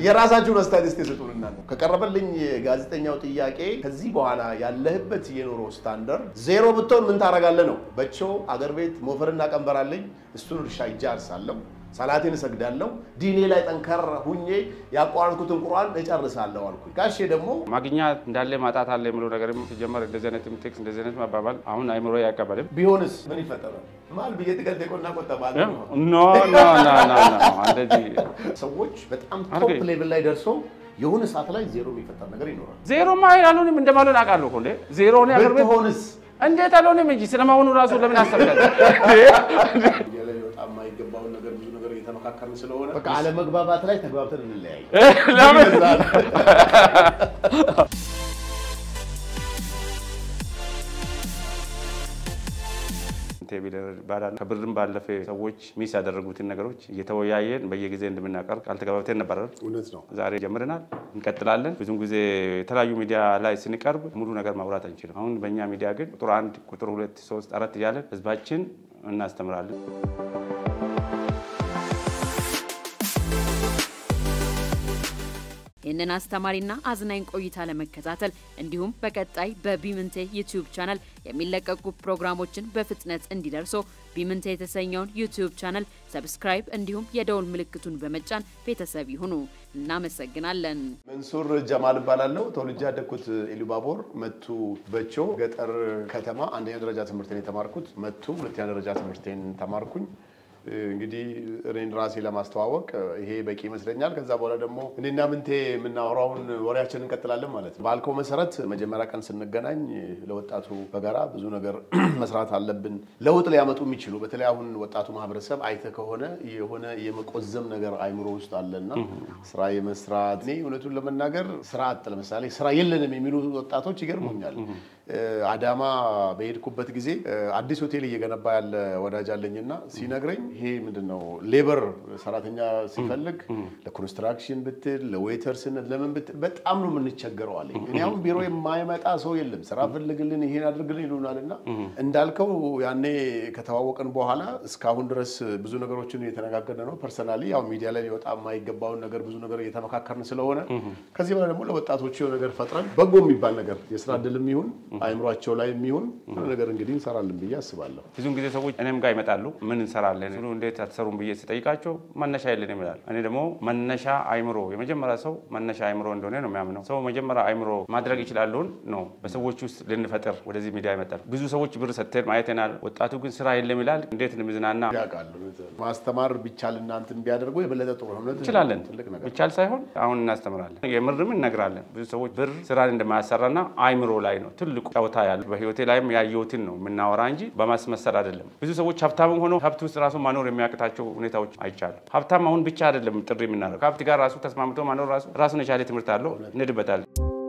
የራሳችሁን አስተያየት እስቲ ስጡንና ነው ከቀረበልኝ ጋዜጠኛው ጥያቄ ከዚህ በኋላ ያለህበት የኑሮ ስታንዳርድ ዜሮ ብትሆን ምን ታደርጋለህ ነው። በቸው አገር ቤት ሞፈርና ቀንበር አለኝ፣ እሱን እርሻ ይጃ አርሳለሁ፣ ሰላቴን እሰግዳለሁ፣ ዲኔ ላይ ጠንከር ሁኜ ያቋረጥኩትን ቁርአን እጨርሳለሁ አልኩኝ። ጋሼ ደግሞ ማግኛት እንዳለ ማጣት አለ የሚለው ነገርም ሲጀመር እንደዚህ አይነት ቴክስ እንደዚህ አይነት ማባባል አሁን አይምሮ አይቀበልም። ቢሆንስ ምን ይፈጠራል? ማል ብዬ ትገልጤ ቆና ቆጠባ ኖ ኖ ኖ ኖ እንደዚህ ሰዎች በጣም አድርገኝ። ቶፕ ሌቭል ላይ ደርሰው የሆነ ሰዓት ላይ ዜሮ የሚፈጠር ነገር ይኖራል። ዜሮ ማይል አልሆንም እንደማልሆን አውቃለሁ እኮ እንዴ ዜሮ ነው ያገር ቤት ብትሆንስ እንዴት አልሆንም እንጂ ስለመሆኑ ራሱ ለምን አሰብከት? ሚዲያ ላይ በጣም የማይገባውን ነገር ብዙ ነገር እየተመካከርን ስለሆነ በቃ አለመግባባት ላይ ተግባብተን እንለያይ። ለምን ቴቢል ባዳን ከብርም ባለፈ ሰዎች ሚስ ያደረጉትን ነገሮች እየተወያየን በየጊዜ እንደምናቀርብ ቃል ተገባብተን ነበር። እውነት ነው። ዛሬ ጀምረናል፣ እንቀጥላለን። ብዙም ጊዜ የተለያዩ ሚዲያ ላይ ስንቀርብ ሙሉ ነገር ማውራት አንችልም። አሁን በእኛ ሚዲያ ግን ቁጥር አንድ፣ ቁጥር ሁለት፣ ሶስት፣ አራት እያለን ህዝባችን እናስተምራለን። ይህንን አስተማሪና አዝናኝ ቆይታ ለመከታተል እንዲሁም በቀጣይ በቢምንቴ ዩቲዩብ ቻናል የሚለቀቁ ፕሮግራሞችን በፍጥነት እንዲደርሶ ቢምንቴ የተሰኘውን ዩቲዩብ ቻናል ሰብስክራይብ እንዲሁም የደውል ምልክቱን በመጫን ቤተሰብ ይሁኑ። እናመሰግናለን። መንሱር ጀማል እባላለሁ። ተወልጄ ያደግኩት ኢሉባቦር መቱ በቾ ገጠር ከተማ አንደኛ ደረጃ ትምህርቴን የተማርኩት መቱ፣ ሁለተኛ ደረጃ ትምህርቴን ተማርኩኝ። እንግዲህ እኔን ራሴ ለማስተዋወቅ ይሄ በቂ ይመስለኛል። ከዛ በኋላ ደግሞ እኔና ምንቴ የምናወራውን ወሬያችንን እንቀጥላለን ማለት ነው። ባልከው መሰረት መጀመሪያ ቀን ስንገናኝ ለወጣቱ በጋራ ብዙ ነገር መስራት አለብን፣ ለውጥ ሊያመጡ የሚችሉ በተለይ አሁን ወጣቱ ማህበረሰብ አይተ ከሆነ የሆነ የመቆዘም ነገር አይምሮ ውስጥ አለና ስራ የመስራት እኔ እውነቱን ለመናገር ስራ አጥ ለምሳሌ ስራ የለንም የሚሉ ወጣቶች ይገርሙኛል። አዳማ በሄድኩበት ጊዜ አዲስ ሆቴል እየገነባ ያለ ወዳጅ አለኝና ሲነግረኝ ይሄ ምንድን ነው ሌበር ሰራተኛ ሲፈልግ ለኮንስትራክሽን ብትል ለዌተርስነት ለምን ብትል በጣም ነው የምንቸገረው አለኝ። እኔ አሁን ቢሮ የማይመጣ ሰው የለም ስራ ፈልግልን ይሄን አድርግልን ይሉናል። እና እንዳልከው ያኔ ከተዋወቅን በኋላ እስካሁን ድረስ ብዙ ነገሮችን እየተነጋገርን ነው። ፐርሰናሊ ያው ሚዲያ ላይ ሊወጣ የማይገባውን ነገር ብዙ ነገር እየተመካከርን ስለሆነ ከዚህ በኋላ ደግሞ ለወጣቶቹ የሆነ ነገር ፈጥረን በጎ የሚባል ነገር የስራ እድልም ይሁን አይምሯቸው ላይ የሚሆን የሆነ ነገር እንግዲህ እንሰራለን ብዬ አስባለሁ። ብዙውን ጊዜ ሰዎች እኔም ጋር ይመጣሉ። ምን እንሰራለን ሲሉ እንዴት አትሰሩም ብዬ ስጠይቃቸው መነሻ የለን ይላል። እኔ ደግሞ መነሻ አይምሮ የመጀመሪያ ሰው መነሻ አይምሮ እንደሆነ ነው የሚያምነው። ሰው መጀመሪያ አይምሮ ማድረግ ይችላለውን ነው በሰዎች ውስጥ ልንፈጥር ወደዚህ ሚዲያ ይመጣል። ብዙ ሰዎች ብር ሰጥተን ማየትናል። ወጣቱ ግን ስራ የለም ይላል። እንዴት ንምዝናና ያውቃሉ ማስተማር ቢቻል እናንትን ቢያደርጉ የበለጠ ጥሩ ነው። እውነት እንችላለን ትልቅ ነገር ብቻል ሳይሆን አሁን እናስተምራለን። የምርም እነግራለን። ብዙ ሰዎች ብር ስራን እንደማያሰራና አይምሮ ላይ ነው ትልቁ ጨዋታ ያለ። በህይወቴ ላይም ያየሁትን ነው የምናወራ እንጂ በማስመሰል አይደለም። ብዙ ሰዎች ሀብታምም ሆኖ ሀብት ውስጥ ራሱ ማኖር የሚያቅታቸው ሁኔታዎች አይቻሉ። ሀብታም አሁን ብቻ አይደለም ጥሪ የምናደርገው ከሀብት ጋር ራሱ ተስማምቶ ማኖር ራሱ ራሱን የቻለ ትምህርት አለው። እንሄድበታለን።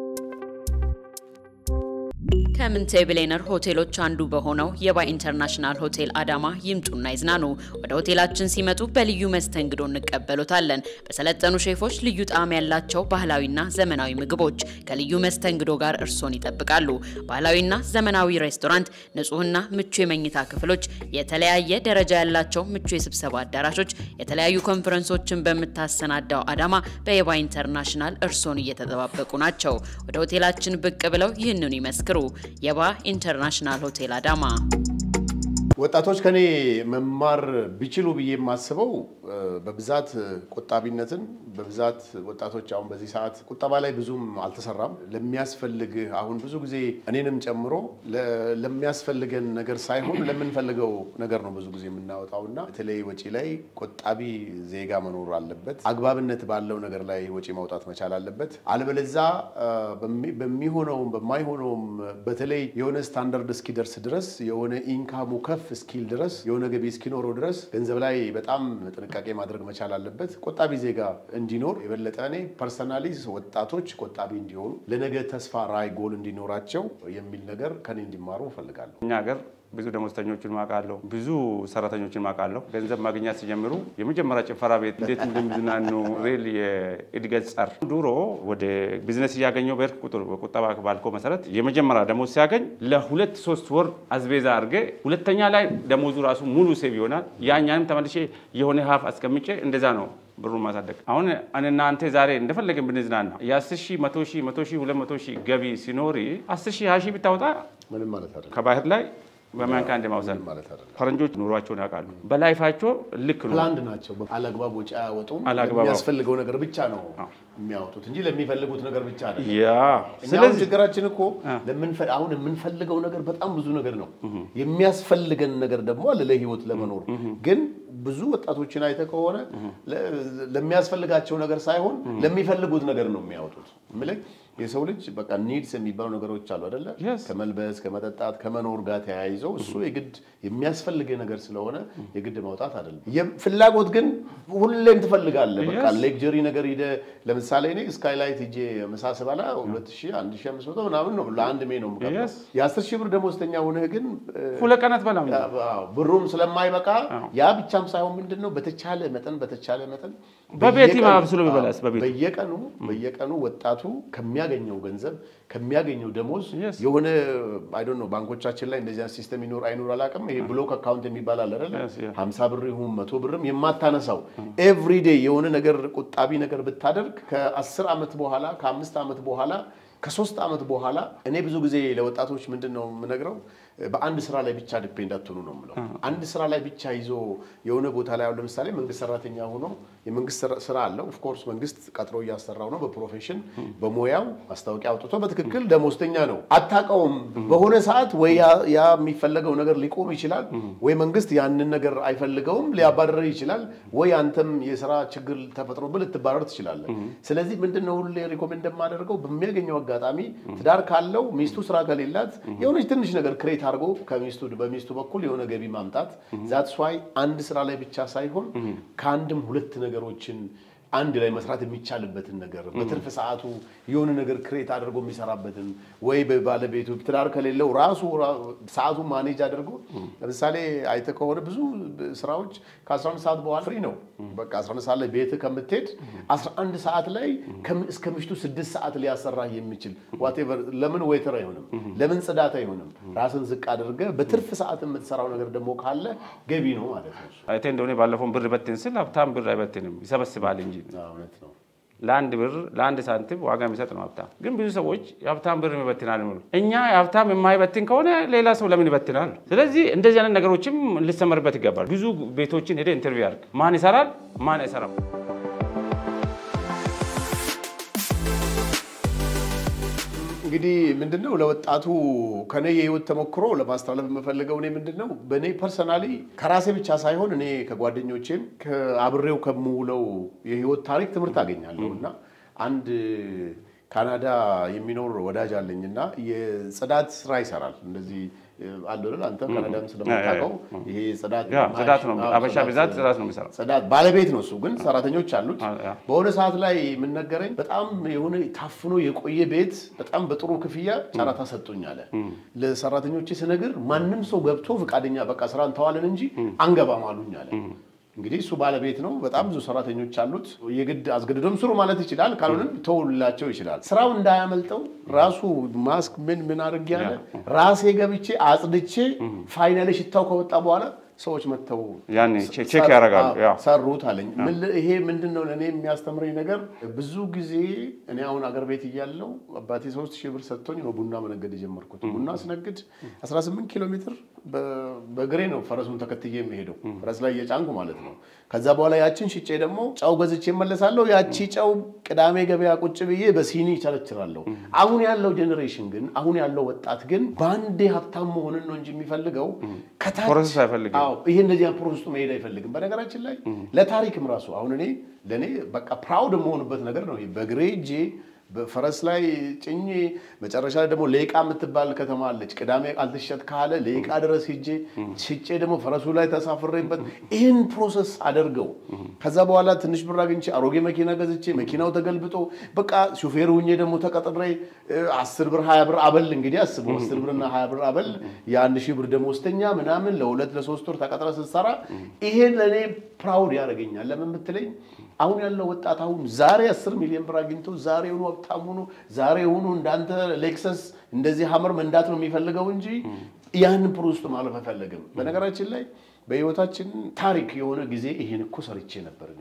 ከምንቴ ብሌነር ሆቴሎች አንዱ በሆነው የባይ ኢንተርናሽናል ሆቴል አዳማ ይምጡና ይዝናኑ። ወደ ሆቴላችን ሲመጡ በልዩ መስተንግዶ እንቀበሎታለን። በሰለጠኑ ሼፎች ልዩ ጣዕም ያላቸው ባህላዊና ዘመናዊ ምግቦች ከልዩ መስተንግዶ ጋር እርሶን ይጠብቃሉ። ባህላዊና ዘመናዊ ሬስቶራንት፣ ንጹህና ምቹ የመኝታ ክፍሎች፣ የተለያየ ደረጃ ያላቸው ምቹ የስብሰባ አዳራሾች፣ የተለያዩ ኮንፈረንሶችን በምታሰናዳው አዳማ በየባይ ኢንተርናሽናል እርሶን እየተጠባበቁ ናቸው። ወደ ሆቴላችን ብቅ ብለው ይህንኑ ይመስክሩ። የባ ኢንተርናሽናል ሆቴል አዳማ። ወጣቶች ከኔ መማር ቢችሉ ብዬ የማስበው በብዛት ቆጣቢነትን በብዛት ወጣቶች አሁን በዚህ ሰዓት ቁጠባ ላይ ብዙም አልተሰራም። ለሚያስፈልግ አሁን ብዙ ጊዜ እኔንም ጨምሮ ለሚያስፈልገን ነገር ሳይሆን ለምንፈልገው ነገር ነው ብዙ ጊዜ የምናወጣው እና በተለይ ወጪ ላይ ቆጣቢ ዜጋ መኖር አለበት። አግባብነት ባለው ነገር ላይ ወጪ ማውጣት መቻል አለበት። አለበለዛ በሚሆነውም በማይሆነውም በተለይ የሆነ ስታንዳርድ እስኪደርስ ድረስ የሆነ ኢንካሙ ከፍ እስኪል ድረስ የሆነ ገቢ እስኪኖረው ድረስ ገንዘብ ላይ በጣም ጥንቃቄ ማድረግ መቻል አለበት። ቆጣቢ ዜጋ እንዲኖር የበለጠ እኔ ፐርሰናሊ ወጣቶች ቆጣቢ እንዲሆኑ ለነገ ተስፋ ራዕይ፣ ጎል እንዲኖራቸው የሚል ነገር ከኔ እንዲማሩ እፈልጋለሁ። እኛ ሀገር ብዙ ደሞዝተኞችን ማውቃለሁ፣ ብዙ ሰራተኞችን ማውቃለሁ። ገንዘብ ማግኘት ሲጀምሩ የመጀመሪያ ጭፈራ ቤት እንዴት እንደሚዝናኑ ሬል የእድገት ጸር ድሮ ወደ ቢዝነስ እያገኘው በሄድክ ቁጥር በቁጠባ ባልኮ መሰረት የመጀመሪያ ደሞዝ ሲያገኝ ለሁለት ሶስት ወር አዝቤዛ አድርጌ ሁለተኛ ላይ ደሞዙ ራሱ ሙሉ ሴቭ ይሆናል። ያኛንም ተመልሼ የሆነ ሀፍ አስቀምጬ እንደዛ ነው ብሩን ማሳደግ። አሁን እናንተ ዛሬ እንደፈለግን ብንዝናና የአስር ሺህ መቶ ሺህ መቶ ሺህ ሁለት መቶ ሺህ ገቢ ሲኖር አስር ሺህ ሀያ ሺህ ብታወጣ ምንም ማለት አይደለም። ከባህር ላይ በማንካ እንደማውሰድ ምንም ማለት አይደለም። ፈረንጆች ኑሯቸውን ያውቃሉ። በላይፋቸው ልክ ነው። ፕላንድ ናቸው። አላግባብ ወጪ አያወጡም። አላግባብ የሚያስፈልገው ነገር ብቻ ነው የሚያወጡት እንጂ ለሚፈልጉት ነገር ብቻ አይደለም። ያ እኛ አሁን ችግራችን እኮ ለምንፈ- አሁን የምንፈልገው ነገር በጣም ብዙ ነገር ነው። የሚያስፈልገን ነገር ደግሞ አለ ለህይወት ለመኖር ግን ብዙ ወጣቶችን አይተህ ከሆነ ለ- ለሚያስፈልጋቸው ነገር ሳይሆን ለሚፈልጉት ነገር ነው የሚያወጡት። የምልህ የሰው ልጅ በቃ ኒድስ የሚባሉ ነገሮች አሉ አይደለ? Yes. ከመልበስ ከመጠጣት ከመኖር ጋር ተያይዘው እሱ የግድ የሚያስፈልግ ነገር ስለሆነ የግድ ማውጣት አይደለም። የም- ፍላጎት ግን ሁሌም ትፈልጋለህ። በቃ Yes. ሌክጀሪ ነገር ሂደህ ለምሳሌ እኔ ስካይላይት ሂጄ ምሳ ስበላ 2000 1500 ምናምን ነው ለአንድ ሜ ነው የምከፍለው። Yes. የ10 ሺህ ብር ደሞዝተኛ ሆነህ ግን እ፣ ሁለት ቀናት በላም አዎ፣ ብሩም ስለማይበቃ ያ ብቻም ሳይሆን ምንድን ነው በተቻለ መጠን በተቻለ መጠን በቤት በየቀኑ- አብስሎ ቢበላስ በቤት በየቀኑ በየቀኑ ወጣቱ ከሚያገኘው ገንዘብ ከሚያገኘው ደሞዝ Yes. የሆነ አይ ዶንት ኖ ባንኮቻችን ላይ እንደዚህ አይነት ሲስተም ይኖር አይኖር አላውቅም። ይሄ ብሎክ አካውንት የሚባል አለ አይደለ? Yes, yeah. 50 ብር ይሁን መቶ ብርም የማታነሳው ኤቭሪዴይ የሆነ ነገር ቁጣቢ ነገር ብታደርግ ከ10 ዓመት በኋላ ከአምስት ዓመት በኋላ ከሶስት ዓመት በኋላ እኔ ብዙ ጊዜ ለወጣቶች ምንድን ነው የምነግረው በአንድ ስራ ላይ ብቻ ዲፔንድ አትሆኑ ነው የምለው። አንድ ስራ ላይ ብቻ ይዞ የሆነ ቦታ ላይ አሁን ለምሳሌ መንግስት ሰራተኛ ሆኖ የመንግስት ስራ- ስራ አለው። ኦፍኮርስ መንግስት ቀጥሮ እያሰራው ነው በፕሮፌሽን በሙያው ማስታወቂያ አውጥቶ በትክክል ደሞዝተኛ ነው። አታውቀውም። በሆነ ሰዓት ወይ ያ ያ የሚፈለገው ነገር ሊቆም ይችላል፣ ወይ መንግስት ያንን ነገር አይፈልገውም ሊያባረር ይችላል፣ ወይ አንተም የስራ ችግር ተፈጥሮብህ ልትባረር ትችላለህ። ስለዚህ ምንድን ነው ሁሌ ሪኮሜንድ የማደርገው በሚያገኘው አጋጣሚ ትዳር ካለው ሚስቱ ስራ ከሌላት የሆነች ትንሽ ነገር ክሬት አድርጎ ከሚስቱ በሚስቱ በኩል የሆነ ገቢ ማምጣት ዛትስ ዋይ አንድ ስራ ላይ ብቻ ሳይሆን ከአንድም ሁለት ነገሮችን አንድ ላይ መስራት የሚቻልበትን ነገር በትርፍ ሰዓቱ የሆነ ነገር ክሬት አድርጎ የሚሰራበትን ወይ በባለቤቱ ትዳር ከሌለው ራሱ ራ- ሰዓቱን ማኔጅ አድርጎ ለምሳሌ አይተህ ከሆነ ብዙ ስራዎች ከ11 ሰዓት በኋላ ፍሪ ነው። በቃ 11 ሰዓት ላይ ቤትህ ከምትሄድ 11 ሰዓት ላይ ከም- እስከ ምሽቱ 6 ሰዓት ሊያሰራህ የሚችል ዋቴቨር ለምን ዌተር አይሆንም? ለምን ጽዳት አይሆንም? ራስን ዝቅ አድርገህ በትርፍ ሰዓት የምትሰራው ነገር ደግሞ ካለ ገቢ ነው ማለት ነው። አይቴ እንደሆነ ባለፈውን ብር በትን ስል ሀብታም ብር አይበትንም ይሰበስባል እንጂ አዎ፣ እውነት ነው። ለአንድ ብር ለአንድ ሳንቲም ዋጋ የሚሰጥ ነው ሀብታም። ግን ብዙ ሰዎች የሀብታም ብር ይበትናል የሚሉ እኛ የሀብታም የማይበትን ከሆነ ሌላ ሰው ለምን ይበትናል? ስለዚህ እንደዚህ አይነት ነገሮችም ሊሰመርበት ይገባል። ብዙ ቤቶችን ሄደ ኢንተርቪው ያድርግ። ማን ይሰራል፣ ማን አይሰራም። እንግዲህ ምንድነው ለወጣቱ ከኔ የህይወት ተሞክሮ ለማስተላለፍ የምፈልገው እኔ ምንድነው በእኔ ፐርሰናሊ ከራሴ ብቻ ሳይሆን እኔ ከጓደኞቼም ከአብሬው ከምውለው የህይወት ታሪክ ትምህርት አገኛለሁ እና አንድ ካናዳ የሚኖር ወዳጅ አለኝ እና የጽዳት ስራ ይሰራል። እንደዚህ አለ አይደል? አንተ ካናዳም ስለምታውቀው ይሄ ጽዳት ያ ጽዳት ነው። አዎ፣ አበሻ ብዛት ጽዳት ነው የሚሰራው። ጽዳት ባለቤት ነው እሱ፣ ግን ሰራተኞች አሉት። አ- ያ። በሆነ ሰዓት ላይ የምነገረኝ በጣም የሆነ ታፍኖ የቆየ ቤት በጣም በጥሩ ክፍያ ጨረታ ሰጡኝ አለ። ለሰራተኞቼ ስነግር ማንም ሰው ገብቶ ፈቃደኛ በቃ ስራ እንተዋለን እንጂ አንገባም አሉኝ አለ። እንግዲህ እሱ ባለቤት ነው። በጣም ብዙ ሰራተኞች አሉት። የግድ አስገድዶም ስሩ ማለት ይችላል። ካልሆነም ተውላቸው ይችላል። ስራው እንዳያመልጠው ራሱ ማስክ ምን ምን አድርጌ ያለ ራሴ ገብቼ አጽድቼ ፋይናሌ ሽታው ከወጣ በኋላ ሰዎች መጥተው ያኔ ቼክ ቼክ ያደርጋሉ። አዎ፣ ያ ሰሩት አለኝ። ምን ል- ይሄ ምንድን ነው ለእኔ የሚያስተምረኝ ነገር ብዙ ጊዜ እኔ አሁን አገር ቤት እያለው አባቴ ሶስት ሺህ ብር ሰጥቶኝ ነው ቡና መነገድ የጀመርኩት። ቡና ስነግድ 18 ኪሎ ሜትር በ- በእግሬ ነው ፈረሱን ተከትዬ የሚሄደው ፈረስ ላይ እየጫንኩ ማለት ነው። ከዛ በኋላ ያችን ሽጬ ደግሞ ጨው ገዝቼ እመለሳለሁ። ያቺ ጨው ቅዳሜ ገበያ ቁጭ ብዬ በሲኒ ይቸረችራለሁ። አሁን ያለው ጄኔሬሽን ግን አሁን ያለው ወጣት ግን በአንዴ ሀብታም መሆንን ነው እንጂ የሚፈልገው ከታች ፕሮሰስ አይፈልግም። አዎ ይሄ እንደዚህ አይነት ፕሮሰስ ውስጥ መሄድ አይፈልግም። በነገራችን ላይ ለታሪክም ራሱ አሁን እኔ ለእኔ በቃ ፕራውድ የምሆንበት ነገር ነው። ይሄ በእግሬ እጄ በፈረስ ላይ ጭኜ መጨረሻ ላይ ደግሞ ሌቃ የምትባል ከተማ አለች። ቅዳሜ አልትሸጥ ካለ ሌቃ ድረስ ሂጄ ሽጬ ደግሞ ፈረሱ ላይ ተሳፍሬበት ይህን ፕሮሰስ አደርገው ከዛ በኋላ ትንሽ ብር አግኝቼ አሮጌ መኪና ገዝቼ መኪናው ተገልብጦ በቃ ሹፌር ሁኜ ደግሞ ተቀጥሬ እ፣ አስር ብር ሀያ ብር አበል እንግዲህ አስቡ አስር ብርና ሀያ ብር አበል የአንድ ሺህ ብር ደመወዝተኛ ምናምን ለሁለት ለሶስት ወር ተቀጥረ ስትሰራ ይሄን ለእኔ ፕራውድ ያደርገኛል። ለምን ብትለኝ አሁን ያለው ወጣት አሁን ዛሬ አስር ሚሊዮን ብር አግኝቶ ዛሬ ሆኖ ሀብታም ሆኖ ዛሬ ሆኖ እንዳንተ ሌክሰስ እንደዚህ ሀመር መንዳት ነው የሚፈልገው እንጂ ያንን ፕሮ ውስጥ ማለፍ አይፈልግም። በነገራችን ላይ በህይወታችን ታሪክ የሆነ ጊዜ ይሄን እኮ ሰርቼ ነበር እኔ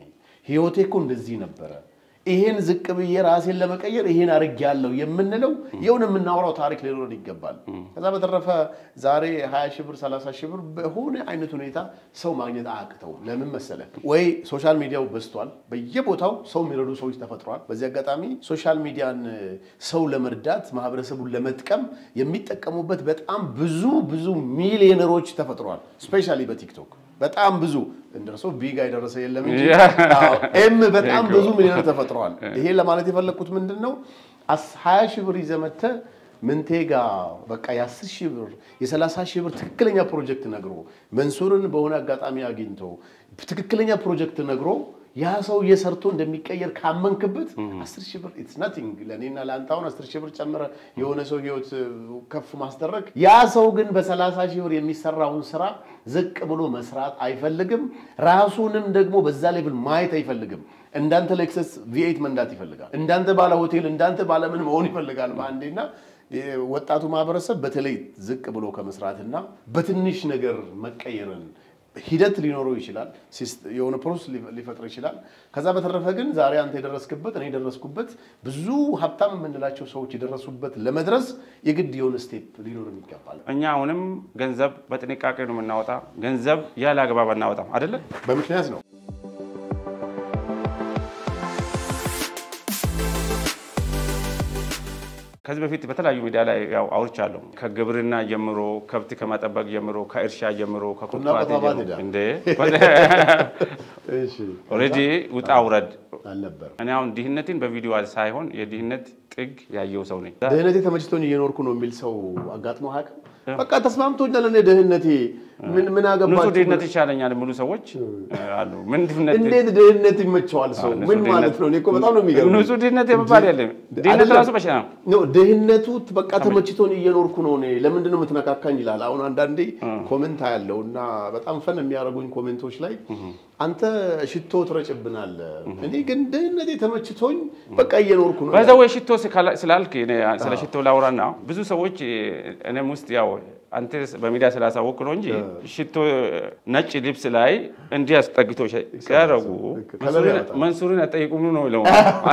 ህይወቴ እኮ እንደዚህ ነበረ፣ ይሄን ዝቅ ብዬ ራሴን ለመቀየር ይሄን አድርጌያለሁ የምንለው የሆነ የምናወራው ታሪክ ሊኖረን ይገባል። ከዛ በተረፈ ዛሬ 20 ሺህ ብር 30 ሺህ ብር በሆነ አይነት ሁኔታ ሰው ማግኘት አያቅተውም። ለምን መሰለ ወይ ሶሻል ሚዲያው በዝቷል፣ በየቦታው ሰው የሚረዱ ሰዎች ተፈጥሯል። በዚህ አጋጣሚ ሶሻል ሚዲያን ሰው ለመርዳት ማህበረሰቡን ለመጥቀም የሚጠቀሙበት በጣም ብዙ ብዙ ሚሊዮነሮች ተፈጥሯል። ስፔሻሊ በቲክቶክ በጣም ብዙ እንደርሶ ቢጋ የደረሰ የለም እንጂ አዎ፣ ኤም በጣም ብዙ ሚሊዮነር ተፈጥረዋል። ይሄ ለማለት የፈለግኩት ምንድን ነው ሀያ ሺህ ብር ይዘህ መተህ ምንቴ ጋ በቃ የአስር ሺህ ብር የሰላሳ ሺህ ብር ትክክለኛ ፕሮጀክት ነግሮ መንሱርን በሆነ አጋጣሚ አግኝቶ ትክክለኛ ፕሮጀክት ነግሮ ያ ሰው እየሰርቶ እንደሚቀየር ካመንክበት አስር ሺህ ብር ኢትስ ናቲንግ ለእኔና ለአንተ አሁን አስር ሺህ ብር ጨምረ የሆነ ሰው ህይወት ከፍ ማስደረግ ያ ሰው ግን በሰላሳ ሺህ ብር የሚሰራውን ስራ ዝቅ ብሎ መስራት አይፈልግም። ራሱንም ደግሞ በዛ ሌቭል ማየት አይፈልግም። እንዳንተ ሌክሰስ ቪኤት መንዳት ይፈልጋል። እንዳንተ ባለ ሆቴል፣ እንዳንተ ባለምን መሆን ይፈልጋል በአንዴና ወጣቱ ማህበረሰብ በተለይ ዝቅ ብሎ ከመስራትና በትንሽ ነገር መቀየርን ሂደት ሊኖረው ይችላል። የሆነ ፕሮሰስ ሊፈጥር ይችላል። ከዛ በተረፈ ግን ዛሬ አንተ የደረስክበት እኔ የደረስኩበት ብዙ ሀብታም የምንላቸው ሰዎች የደረሱበት ለመድረስ የግድ የሆነ ስቴፕ ሊኖርን ይገባል። እኛ አሁንም ገንዘብ በጥንቃቄ ነው የምናወጣ። ገንዘብ ያለ አግባብ አናወጣም አይደለም። በምክንያት ነው። ከዚህ በፊት በተለያዩ ሚዲያ ላይ ያው አውርቻለሁ። ከግብርና ጀምሮ ከብት ከመጠበቅ ጀምሮ ከእርሻ ጀምሮ ከኩትኳቴ ቁና ቆጣባት ጀምሮ ሄዳ። እንደ እሺ ኦልሬዲ ውጣ ውረድ አልነበረም። እኔ አሁን ድህነትን በቪዲዮ ሳይሆን የድህነት ጥግ ያየው ሰው ነኝ። ድህነቴ ተመችቶኝ እየኖርኩ ነው የሚል ሰው አጋጥሞ አያውቅም? በቃ ተስማምቶኛል እኔ ድህነቴ ምን ምን ንጹህ አገባችሁ? ድህነት ይሻለኛል የሚሉ ሰዎች አሉ። ምን ድህነት እንዴት ድህነት ይመቸዋል ሰው? ንጹህ ምን ድህነት- ማለት ነው? እኔ እኮ በጣም ነው የሚገርመኝ። ንጹህ ድህነት የሚባል የለም። ድህነት አይደለም። ራሱ በሽታ ነው። ኖ ድህነቱ በቃ ተመችቶን እየኖርኩ ነው እኔ ለምንድን ነው የምትነካካኝ ይላል። አሁን አንዳንዴ ኮሜንት ያለው እና በጣም ፈን የሚያደርጉኝ ኮሜንቶች ላይ አንተ ሽቶ ትረጭብናለህ፣ እኔ ግን ድህነቴ ተመችቶኝ በቃ እየኖርኩ ነው በዛ ወይ ሽቶ ስካላ- ስላልክ እኔ ስለ ሽቶ ላውራና ብዙ ሰዎች እኔም ውስጥ ያው አንተ በሚዲያ ስላሳወቅ ነው እንጂ ሽቶ ነጭ ልብስ ላይ እንዲህ አስጠግቶ ሲያደርጉ ከለር ያወጣል። መንሱርን አጠይቁም ነው ለው።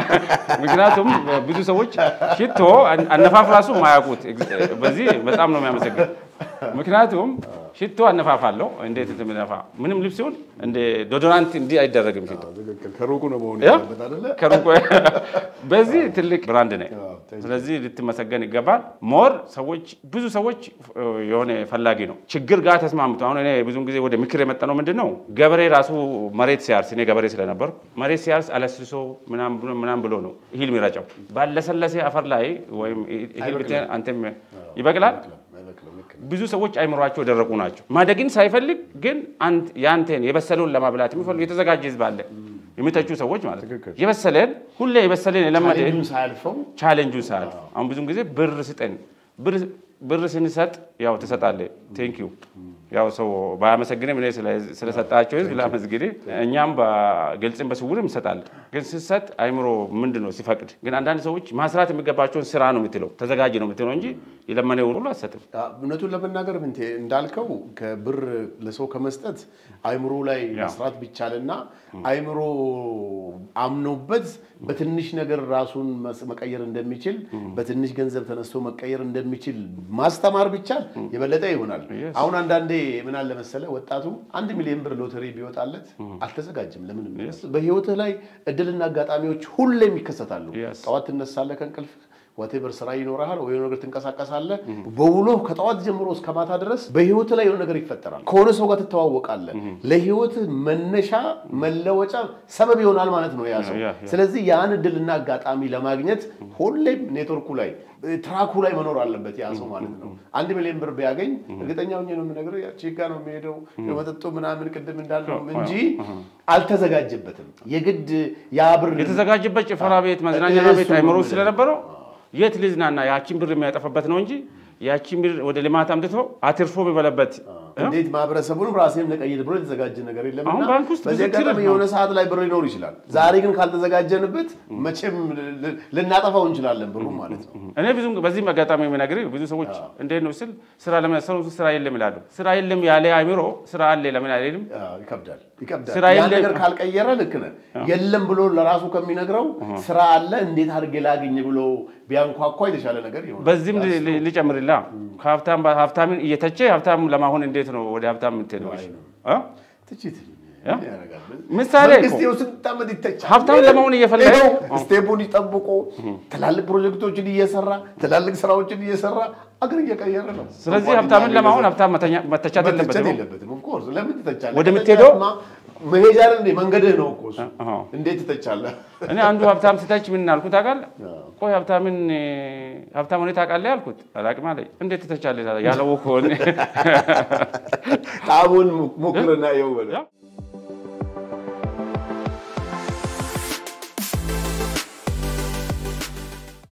ምክንያቱም ብዙ ሰዎች ሽቶ አነፋፍ ራሱ ማያውቁት በዚህ በጣም ነው የሚያመሰግን። ምክንያቱም ሽቶ አነፋፍ አለው። እንዴት እንደሚነፋ ምንም ልብስ ሲሆን እንደ ዶዶራንት እንዲህ አይደረግም ሽቶ ትክክል። ከሩቁ ነው መሆን ያ? ያለበት አይደለ? ከሩቅ በዚህ ትልቅ ብራንድ ነኝ። አዎ፣ thank you። ስለዚህ ልትመሰገን ይገባል። ሞር ሰዎች ብዙ ሰዎች እ, የሆነ ፈላጊ ነው ችግር ጋር ተስማምቶ አሁን እኔ ብዙን ጊዜ ወደ ምክር የመጣ ነው ምንድን ነው ገበሬ ራሱ መሬት ሲያርስ እኔ ገበሬ ስለነበርኩ መሬት ሲያርስ አለስልሶ ምናምን ብሎ- ምናምን ብሎ ነው እህል የሚረጨው ባለሰለሴ አፈር ላይ ወይም እህል ብትል አንተም ይበቅላል። አይበቅልም፣ ልክ ነው። ብዙ ሰዎች አይምሯቸው የደረቁ ናቸው። ማደግን ሳይፈልግ ግን አንተ- ያንተን የበሰለውን ለማብላት የሚፈልጉ የተዘጋጀ ህዝብ አለ። የሚተቹ ሰዎች ማለት ነው። ትክክል። የበሰለን ሁሌ የበሰለን የለመደ ቻሌንጁን ሳያልፈው ቻሌንጁን ሰዓት አሁን ብዙን ጊዜ ብር ስጠን ብር- ብር ስንሰጥ ያው ትሰጣለህ። ቴንክ ዩ ያው ሰው ባያመሰግንም እኔ ስለ- ስለሰጣቸው ህዝብ ላመስግን። እኛም በግልጽም በስውርም እንሰጣለን። ግን ስትሰጥ አይምሮ ምንድን ነው ሲፈቅድ። ግን አንዳንድ ሰዎች ማስራት የሚገባቸውን ስራ ነው የምትለው ተዘጋጅ ነው የምትለው እንጂ የለመነውን ሁሉ አትሰጥም። እውነቱን ለመናገር ምንቴ እንዳልከው ከብር ለሰው ከመስጠት አይምሮ ላይ ያ። መስራት ቢቻልና አይምሮ አምኖበት በትንሽ ነገር ራሱን መስ- መቀየር እንደሚችል በትንሽ ገንዘብ ተነስቶ መቀየር እንደሚችል ማስተማር ቢቻል የበለጠ ይሆናል። Yes. አሁን አንዳንዴ ምን አለ መሰለ ወጣቱ አንድ ሚሊዮን ብር ሎተሪ ቢወጣለት አልተዘጋጅም ለምንም። በህይወትህ ላይ እድልና አጋጣሚዎች ሁሌም ይከሰታሉ። Yes. ጠዋት ትነሳለህ ከእንቅልፍ ወቴቨር ስራ ይኖርሃል ወይ የሆነ ነገር ትንቀሳቀሳለህ። በውሎ ከጠዋት ጀምሮ እስከ ማታ ድረስ በህይወት ላይ የሆነ ነገር ይፈጠራል። ከሆነ ሰው ጋር ትተዋወቃለህ። ለህይወት መነሻ መለወጫ ሰበብ ይሆናል ማለት ነው ያ ሰው። ያ፣ ያ። ስለዚህ ያን እድልና አጋጣሚ ለማግኘት ሁሌም ኔትወርኩ ላይ ትራኩ ላይ መኖር አለበት ያ ሰው ማለት ነው። አንድ ሚሊዮን ብር ቢያገኝ እርግጠኛ ሆኜ ነው የምነግርህ ያቺ ጋ ነው የሚሄደው የመጠጡ ምናምን ቅድም እንዳልነው እንጂ አልተዘጋጀበትም። የግድ ያ ብር የተዘጋጀበት ጭፈራ ቤት፣ መዝናኛ ቤት እሱ አይምሮ ነው ውስጥ ስለነበረው የት ልዝናና ያቺን ብር የሚያጠፋበት ነው እንጂ ያቺን ብር ወደ ልማት አምጥቶ አትርፎ የሚበላበት እንዴት ማህበረሰቡንም ራሴን ለቀይር ብሎ የተዘጋጀ ነገር የለም አሁን እና ባንክ ውስጥ በዚህ ብዙ አጋጣሚ ትርፍ የሆነ ሰዓት ላይ ብር ሊኖር ይችላል። ዛሬ ግን ካልተዘጋጀንበት መቼም ል- ልናጠፋው እንችላለን ብሩ ማለት ነው። እኔ ብዙ በዚህ አጋጣሚ የምነግርህ ብዙ ሰዎች እንዴት ነው ስል ስራ ለመሰሩ ስራ የለም ይላሉ። ስራ የለም ያለ አይምሮ ስራ አለ ለምን አይልም? አዎ፣ ይከብዳል ይከብዳል። ስራ ያን የለም። ነገር ካልቀየረ ልክ ነህ። የለም ብሎ ለራሱ ከሚነግረው ስራ አለ እንዴት አድርጌ ላግኝ ብሎ ቢያንኳኳ የተሻለ ነገር ይሆናል። በዚህም ል- ል- ልጨምርላ ከሀብታም ሀብታምን እየተቸ ሀብታም ለማሆን እንዴት ነው ወደ ሀብታም የምትሄደው? እ? ትችት ያ? ያደርጋል። ምሳሌ መንግስት እኮ ይኸው ስንት ዓመት ይተቻል። ሀብታም ለመሆን እየፈለገ ይኸው ስቴፑን ይጠብቁ ትላልቅ ፕሮጀክቶችን እየሰራ ትላልቅ ስራዎችን እየሰራ አገር እየቀየረ ነው። ስለዚህ እንኳን ሀብታምን እኛ ለማሆን ቤተሰብ ሀብታም መተኛ- መተቻት መተቸት የለበትም። የለበትም። ኦፍ ኮርስ ለምን ትተቻለህ? ወደምትሄደው- ከተቻለማ መሄጃ አይደል እንዴ? መንገድህ ነው እኮ እሱ። አዎ። እንዴት ትተቻለህ? እኔ አንዱ ሀብታም ስተች ምን አልኩት ታውቃለህ? ቆይ ሀብታምን እ፣ ሀብታም ሆኔ ታውቃለህ ያልኩት አላውቅም አለኝ። እንዴት ትተቻለህ ያለው እኮ እኔ ጣዕሙን ሞክርና ይኸው በለው። ያ